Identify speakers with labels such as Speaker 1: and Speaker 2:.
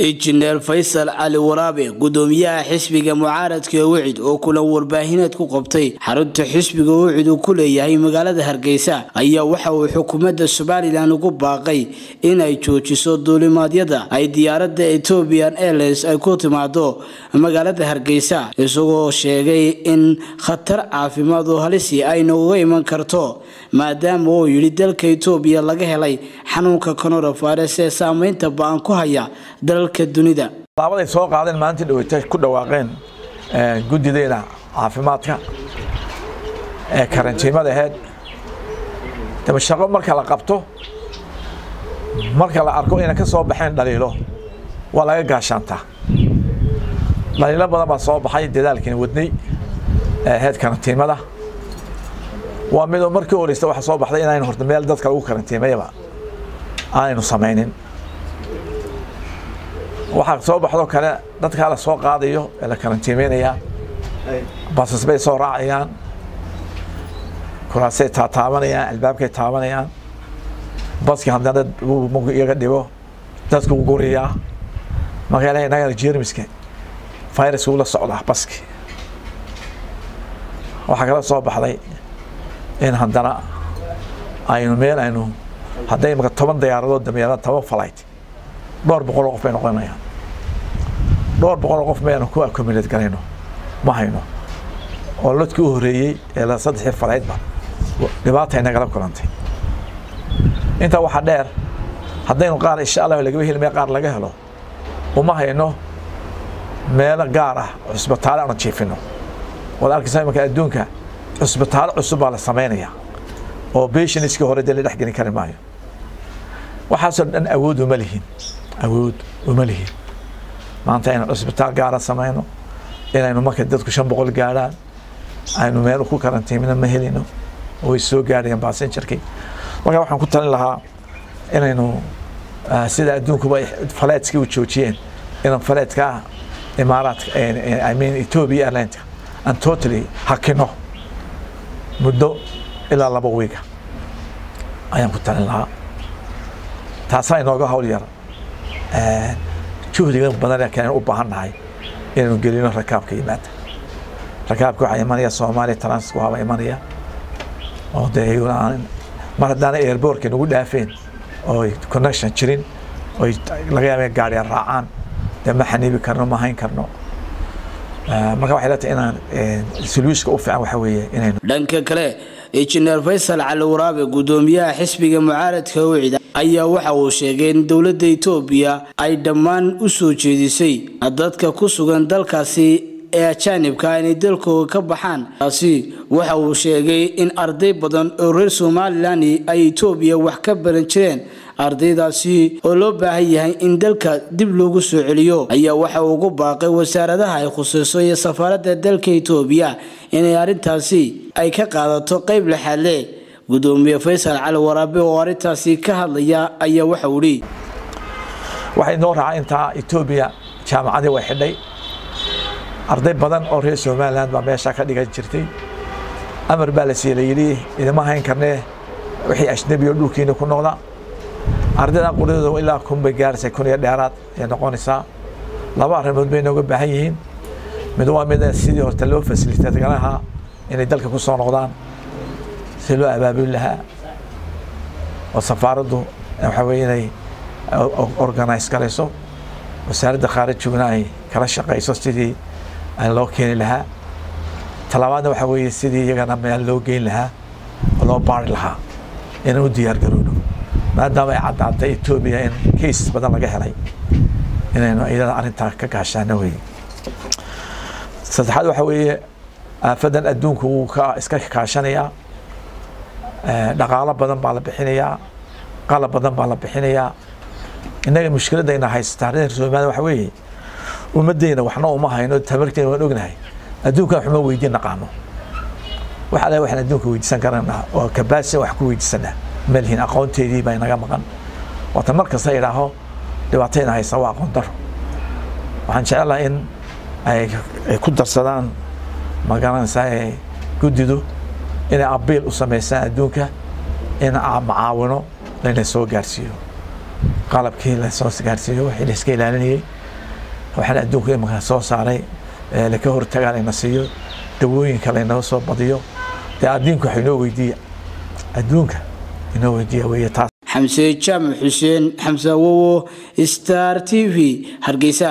Speaker 1: injineer faysal cali waraabe gudoomiyaha xisbiga mucaaradka wicid oo kulan warbaahineed ku qabtay xarunta xisbiga wicid uu ku leeyahay magaalada hargeysa ayaa waxa uu xukuumadda somalilan ugu baaqay inay joojiso duulimaadyada ay diyaaradda ethiopian airlines ay ku timaado magaalada hargeysa isagoo sheegay in khatar caafimaad oo halisi ayna uga iman karto maadaama uu yidhi dalka etoobiya laga helay xanuunka coronavirus ee saameynta ba-an ku haya dalalka dunida
Speaker 2: laabaday soo qaadeen maalintii dhaweyta ku dhawaaqeen guddideena caafimaadka ee karantiimada ahayd daba shaqo marka la qabto marka la arko inay ka soo baxeen dhaliilo waa laga gaashaantaa dhaliilo badan baa soo baxay dadaalkiina wadnay ahayd karantiimada waa midoo markii horeysta waxa soo baxday inaynu horta meel dadka lagu karantiimayaba aanaynu samaynin waxaa soo baxdoo kale dadkaa la soo qaadayo ee la karantiimeynaya basas bay soo raacayaan kuraasay taataabanayaan albaabkay taabanayaan baskii haddana markuu iyaga dhibo dadku u guriyaa marka ilahay inagana jermiska virus uu la socdaa baski waxaa kala soo baxday in haddana aynu meel aynu hadday imaka toban diyaaradood dameeraan toban flight dhowr boqol oo qof bay noqonayaan dhowr boqol oo qof maynu ku accommodate garayno ma hayno oo lodkii u horeeyey ee la saddexii falaydba dhibaata inagala kulantay intaa waxaa dheer haddaynu qaar insha allah lagaba heli meel qaar laga helo uma hayno meelo gaar ah cusbitaale aanu jiifino waad arkaysaa imanka adduunka cusbitaalo cusub baa la samaynaya oo patientskii hore dee la dhex gelin kari maayo waxaasoo dhan awood uma lihin awood uma lihin maanta aynu cusbitaal gaara samayno inaynu marka dadku shan boqol gaadhaan aynu meel ku karantiimina ma helino way soo gaadhayaan basenjarkii marka waxaan ku talin lahaa inaynu sida adduunkuba faleedskii u joojiyeen inaan faleedka imaaraadka i mean ethiopia airlineka aan totally hakino muddo ilaa laba wiiga ayaan ku talin lahaa taasaa inooga hawl yar juhdiga badan keenan u baahan nahay inaynu gelino rakaabka yimaada rakaabka waxaa imanaya soomaaliya transit waaba imanaya oo dee mar haddaana airbortka nagu dhaafeen oo connection jirin oy laga yaaba gaariya raacaan dee ma xaniibi karno ma hayn karno marka waxay leetahay inaan soluushka u fiican waxa weeye inaynu
Speaker 1: dhanka kale injineer faysal cali waraabe gudoomiyaha xisbiga mucaaradka wicida ayaa waxa uu sheegay in dowladda etoobiya ay dhammaan u soo jeedisay dadka ku sugan dalkaasi ee ajaanibka inay dalkooda ka baxaan taasi waxa uu sheegay in arday badan oo reer somalilan ay etoobiya wax ka baran jireen ardaydaasi oo loo baahan yahay in dalka dib loogu soo celiyo ayaa waxa uu ugu baaqay wasaaradaha ay khuseyso iyo safaaradda dalka etoobiya inay arrintaasi ay ka qaadato qeyb lexaadle gudoomiye faysal cali waraabe oo arrintaasi ka hadlaya ayaa waxa uu ihi
Speaker 2: waxay noo raacay intaa etoobiya jaamacadii way xidhay arday badan oo reer somalilan baa meeshaa ka dhigan jirtay amar baa la siiyey layidhi idima hayn karnee wixii ajnabi oo dhulkiina ku noqda ardaydan quridooda ilaa kun bay gaaraysaa kun iyo dheeraad ay noqonaysaa laba arrimood bay nooga baahan yihiin mid waa mid sidii horta loo fasiliteed galahaa inay dalka ku soo noqdaan si loo abaabuli lahaa oo safaaraddu waxa weye inay organize garayso wasaaradda khaarijiguna ay kala shaqayso sidii loo keeni lahaa talabaadna waxa weeye sidii iyagana meel loo geyn lahaa oo loo baari lahaa inaan u diyaar garowno maadaama ay caddaatay etoobiya in cases badan laga helay inaynu iyada arrintaa ka gaashaano weye saddexaad waxa weeye aafadan adduunku wuu ka iska kaashanayaa dhaqaalo badan baa la bixinayaa qalab badan baa la bixinayaa innaga mushkiladayna haysataa reer somaliya waxa weeye ummaddeena waxna uma hayno tamarteena waan ognahay adduunkan waxuma weydiin naqaano waxa le waxaan adduunka weydiisan karanaa oo kabaasin wax ku weydiisanaa malhin aqoonteedii baa inaga maqan waata mar kasta idhaaho dhibaatayna haysa waa aqoon daro waxaan jecelahay in ay ku darsadaan magaranaysaa ee guddidu inay abiil u samaysaan adduunka in macaawino layna soo gaarsiiyo qalabkii lasoo gaarsiiyo wixii la iska ilaalinayay waxaan adduunka imanka soo saaray laka hortagaa layna siiyo dawooyinka laynaga soo badiyo dee addiinku waxa inoo weydiiya adduunka inoo weydiiya weeye taas
Speaker 1: xamse jaamac xuseen xamse awowo star t v hargeysa